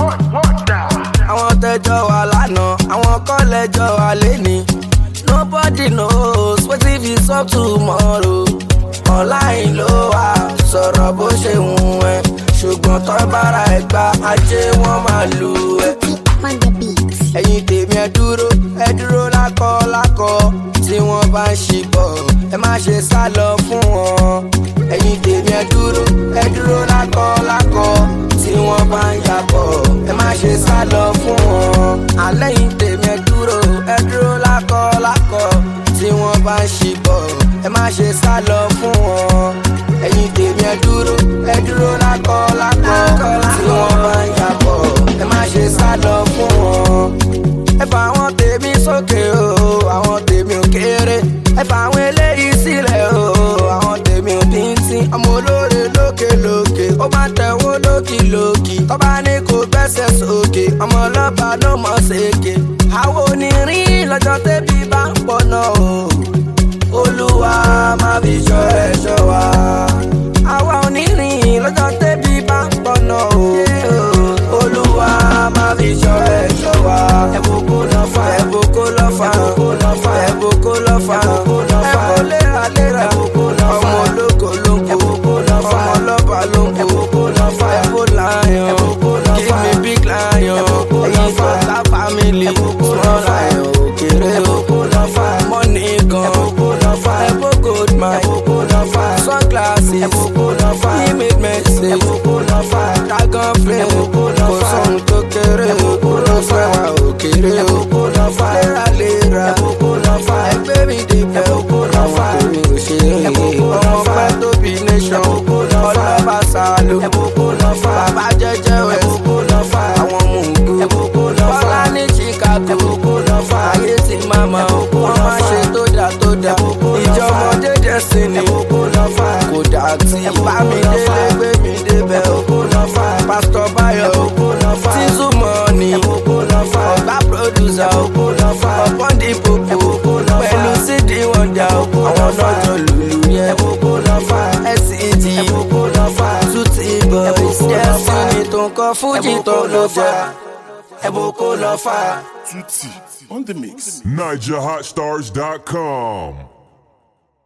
àwọn tẹjọ wà lánàá àwọn kọlẹjọ wà lẹni nobody knows wetin fit sup tomorrow online ló wà sọ̀rọ̀ bó ṣe wù ẹ́ ṣùgbọ́n tó bára ẹ̀ gba ajé wọn máa lù ẹ́ on the beat. ẹ̀yin tèmi ẹ dúró ẹ dúró lákọ lákọ tí wọ́n bá ń ṣìbọ̀ ẹ má ṣe sá lọ fún wọn ẹ̀yin tèmi ẹ dúró ẹ dúró lákọ lákọ tí wọ́n bá ń yàbọ̀ ẹ má ṣe sá lọ fún wọn àlẹ́yìn tèmi ẹ dúró ẹ dúró lákọ lákọ tí wọ́n bá ń ṣìbọ̀ ẹ má ṣe sá lọ fún wọn ẹ̀yin tèmi ẹ dúró ẹ dúró lákọ lákọ tí wọ́n bá ń yàbọ̀ ẹ má ṣe sá lọ fún wọn ẹ fà àwọn tèmi sókè o àwọn tèmi ò kéré ẹ fà àwọn eléyìí sílẹ̀ o àwọn tèmi ò bíntín ọmọ olóore lókè lókè ó máa tẹ̀wọ́ lókì lókì tọ́ba ní kò gbẹ́sẹ̀ sókè ọmọ ọlọ́ba ló mọ̀ ṣèké àwọn onírin lọ́jọ́ tẹ́bí bá ń pọ̀ náà o olúwa má fi ṣọ́ ẹ̀ ṣọ́ wa àwa onírin lọ́jọ́ tẹ́bí bá ń pọ̀ náà o olúwa má fi ṣọ́ ẹ̀ ṣọ́ wa ẹ̀bùkún lọ fà ẹ̀bùkún lọ fà ẹ̀bùkún lọ fà ẹ̀bùn léra léra ọmọ ológo ló ń kó ọmọ ọlọ́ba ló ń kó ẹ̀bùn lion give me big lion ẹ̀yin tó ta family small lion òkèrè o money gan ẹ̀bùn gold man sunglasses image message dragon flame kò sóhun tó kéré o ló fẹ́ wá òkèrè o léraléra ẹgbẹ́ mi débẹ̀ o àwọn tèmi ò ṣe é ọmọ pẹ́ tóbi nation ọlọ́ba sálò bàbá jẹ́jẹ́ wẹ̀ àwọn mùgú bọ́lá ní chicago ayé ti máa ma wọ́n máa ṣe tó dà tó dà ìjọmọdé destiny kò dà tí bá mi délé gbé mi débẹ̀ o pásítọ̀ báyọ̀ tíṣù mọ́ọ̀nì ọ̀gá pírọ́dùsà ọ̀pọ̀n dìbò pẹ̀lú sídìí wọn dà o àwọn lọ́jọ́ lùlù yẹn SCG tuti boys destiny tó ń kọ́ fújì tó ló jẹ́ ẹ̀bùn kó lọ fà. Tutti on the mix. NigerHotStars.com.